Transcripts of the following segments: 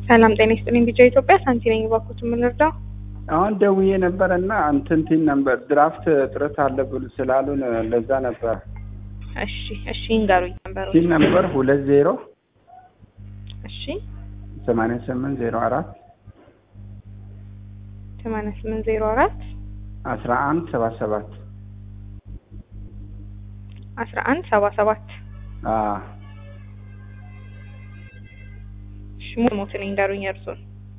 ሰላም ጤና ይስጥልኝ። ቢጫ ኢትዮጵያ ሳንቲ ነኝ። ባኩት የምንረዳው አሁን ደውዬ ነበር እና እንትንቲን ነበር ድራፍት እጥረት አለ ብሎ ስላሉን ለዛ ነበር። እሺ እሺ ይንገሩኝ ነበር። ቲን ነበር ሁለት ዜሮ እሺ ሰማንያ ስምንት ዜሮ አራት ሰማንያ ስምንት ዜሮ አራት አስራ አንድ ሰባ ሰባት አስራ አንድ ሰባ ሰባት እሺ ሙሉ ሞትን ይንገሩኝ እርሱን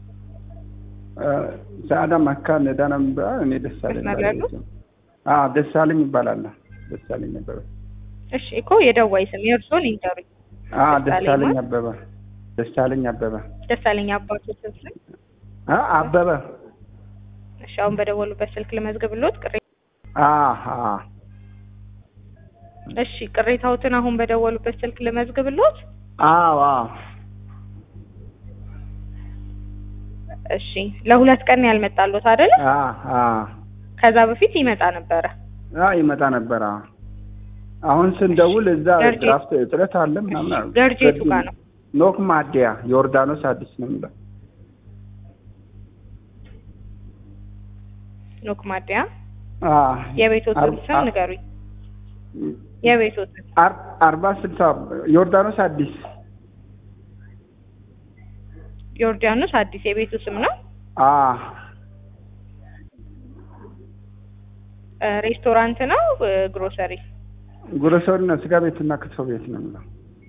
ሰአዳ መካ ነዳ ነበር። እኔ ደሳለኝ መስመር ላይ ያሉ? አዎ ደሳለኝ ይባላል። ደሳለኝ ነበረ። እሺ እኮ የደዋይ ስም የእርሱን ይንገሩኝ። አዎ ደሳለኝ ደሳለኝ ማለት? አበበ ደሳለኝ አበበ ደሳለኝ አባቱ ስም አ አበበ እሺ አሁን በደወሉበት ስልክ ልመዝግብሎት ቅሬ አሃ እሺ ቅሬታዎትን አሁን በደወሉበት ስልክ ልመዝግብሎት አዎ አዎ እሺ ለሁለት ቀን ነው ያልመጣሎት አይደል? አ አ ከዛ በፊት ይመጣ ነበረ። አ ይመጣ ነበር። አዎ አሁን ስንደውል እዛ ገርጂ- ድራፍት እጥረት አለ ምናምን አሉ። ገርጄቱ ጋር ነው። ኖክ ማዲያ ዮርዳኖስ አዲስ ነው የሚለው። ኖክ ማዲያ አ የቤቶትን አር- ስም አር- ንገሩኝ። የቤቶትን አር- አርባ ስልሳ ዮርዳኖስ አዲስ ዮርዳኖስ አዲስ የቤቱ ስም ነው። አ እ፣ ሬስቶራንት ነው እ፣ ግሮሰሪ ጉረሰውና ስጋ ቤትና ክትፎ ቤት ነው የሚለው።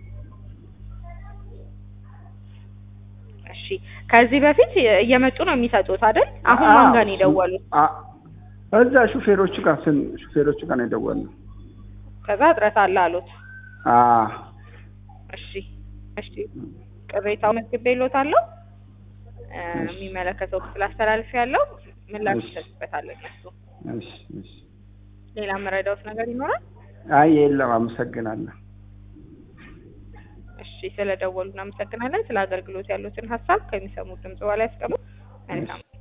እሺ ከዚህ በፊት እየመጡ ነው የሚሰጡት አይደል? አሁን ማን ጋር ነው የደወሉት? አ- እዛ ሹፌሮቹ ጋር ስን ሹፌሮቹ ጋር ነው የደወልነው። ከዛ እጥረት አለ አሉት። አ እሺ እሺ ቅሬታው መዝግቤልዎታለሁ። እ፣ የሚመለከተው ክፍል አስተላልፍ ያለው ምላሽ እሺ። ይሰጥበታል እነሱ። እሺ እሺ። ሌላ መረዳዎት ነገር ይኖራል? አይ የለም፣ አመሰግናለሁ። እሺ ስለደወሉ እናመሰግናለን። ስለ አገልግሎት ያሉትን ሀሳብ ከሚሰሙት ድምጽ በላይ ያስቀምጡ። መልካም